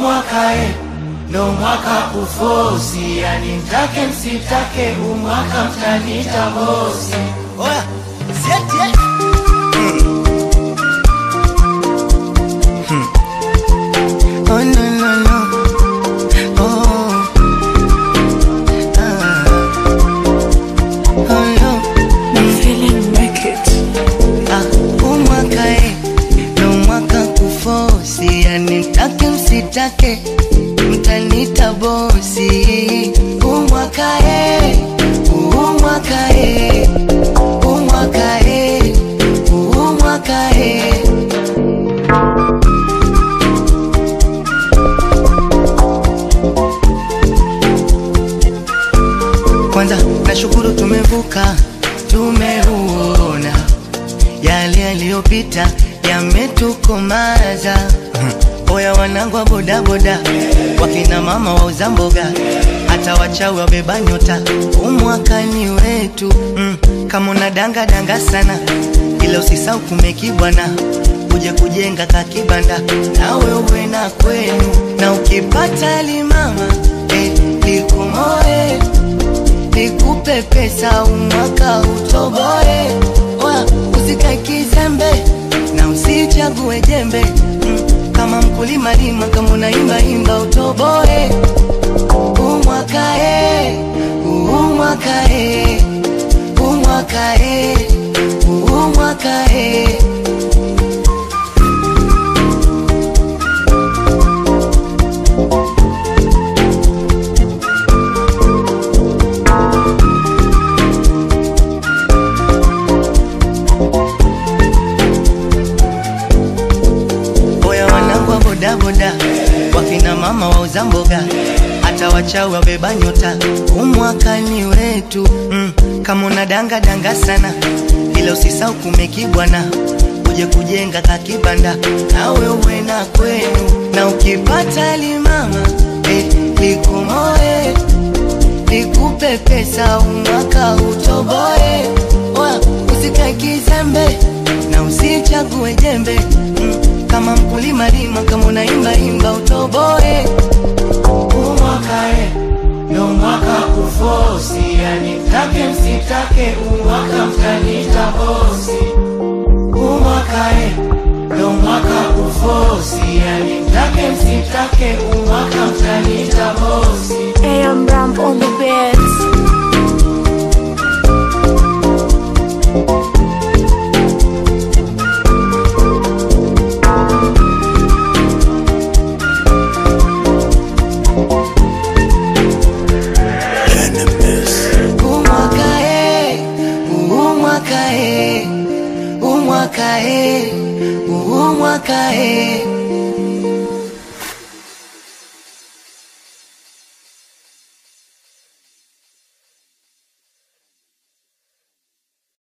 umwakae ndo mwaka kufosi, yani mtake msitake, umwaka mtanita bosi. Oya, sieti eh. Oh no no no. Oh. Ah. Oh no. Ah, umwaka eh, ndo mwaka kufosi, yani mtake msitake, mtanita bosi. Umwaka eh, umwaka eh, umwaka eh, umwaka eh. Kwanza nashukuru tumevuka, tumeuona yale yaliyopita yametukomaza. Oya wanangu wa bodaboda, wakina mama wauza mboga, hata wachawi wabeba nyota, umwakani wetu mm. Kama una danga danga sana, ila usisau kumekibwana uje kujenga kakibanda, nawe uwe na kwenu, na ukipata limama eh, likumoe nikupe pesa umwaka utoboe. Oya, usikae kizembe na usichague jembe mm, kama mkulima lima, kama unaimba imba utoboe. Umwaka e, umwaka e, umwaka e, umwaka e. Oya wanangu wa bodaboda, wakina mama wauza mboga, hata wachawi wabeba nyota, umwakani wetu mm. Kama una danga danga sana, ila usisau kumekibwana, uje kujenga kakibanda, nawe uwe na kwenu, na ukipata limama eh, likumoe nikupe pesa umwaka utoboe. Oya, usikae kizembe na usichague jembe mm, kama mkulima lima, kama unaimba imba utoboe. umwakae ndo mwaka kufosi, yani mtake msitake, umwaka mtanita bosi. Umwakae ndo mwaka kufosi, yani mtake msitake, umwaka mtanita bosi. AM Ramp on the beats. Umwaka e, umwaka e, umwaka e, umwaka e.